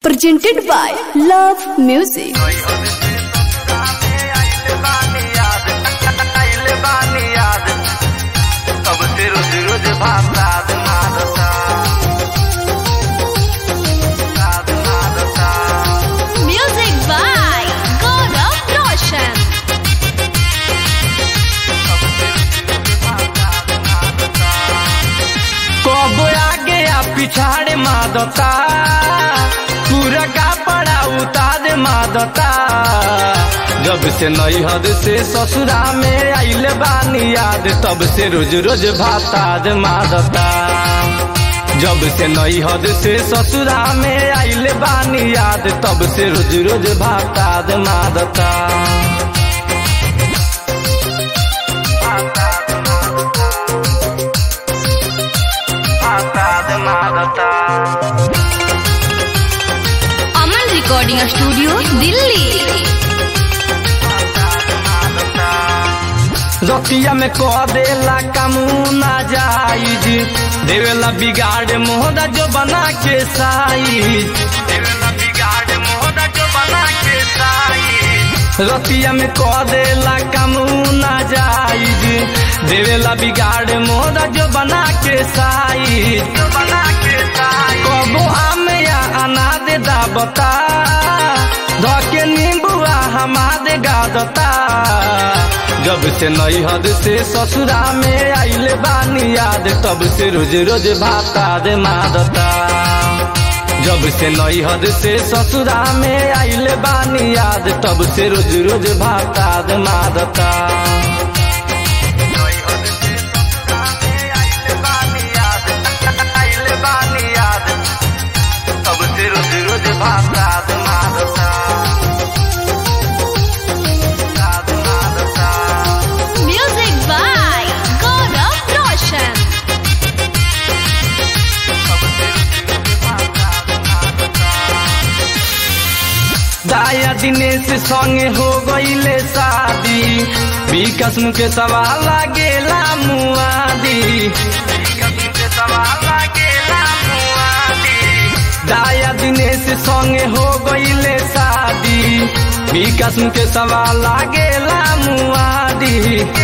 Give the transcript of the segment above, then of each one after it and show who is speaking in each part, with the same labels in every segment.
Speaker 1: presented by Love Music.
Speaker 2: रोज रोज भाषाद मारता साध मारता
Speaker 1: Music by Gaurav Roshan.
Speaker 2: कब आगे या पिछाड़े मादता पूरा का पड़ा उतार मादता जब से नई हद से ससुरा में आइल बानी याद तब से रोज रोज भाताद मादता जब से नई हद से ससुरा में आइल बानी याद तब से रोज रोज भाताद मादता भाताद मादता
Speaker 1: Aman Recording Studio, Delhi.
Speaker 2: रतिया में कह देला कामूना जाइज देवेला बिगाड़ मोहदा जो बना के साइज देवेला बिगाड़ मोहदा जो बना के साइज रतिया में कह देला कामूना जाइज देवेला बिगाड़ मोहदा जो बना के साइज जो बना के साइज कबो आम या अनाद दाबता धके नींबुआ हमारे गादता जब से नई हद से ससुरा में आइले बानी याद तब से रोज रोज भाताद मादता जब से नई हद से ससुरा में आइले बानी याद तब से रोज रोज भाताद मादता तब से रोज रोज भाताद मादता साध मादता
Speaker 1: Music by Gaurav Roshan.
Speaker 2: दाया दिनेश संगे हो गईले शादी विकास मुके सवाल लागेला मुआदी दाया दिनेश संगे हो गईले शादी विकास मुके सवाल लागेला मुआदी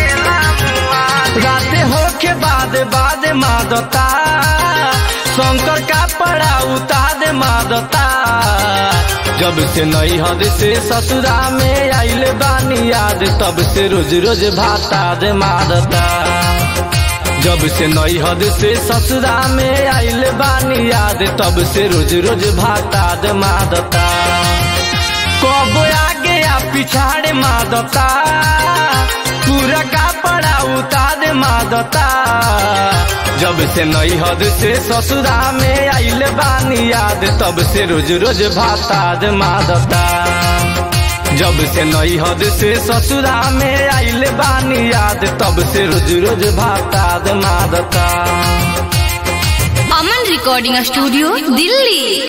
Speaker 2: राते होके बाद बाद मादता शंकर का पड़ा उताद मादता जब से नई हद से ससुरा में आइल बानी याद तब से रोज रोज भाताद मादता जब से नई हद से ससुरा में आइल बानी याद तब से रोज रोज भाताद मादता कब आगे या पिछाड़े मादता पूरा का पड़ा उतार मादता जब से नई हद से ससुरा में आइल बानी याद तब से रोज रोज भाताद मादता जब से नई हद से ससुरा में आइल बानी याद तब से रोज रोज भाताद मादता
Speaker 1: Aman Recording Studio, Delhi.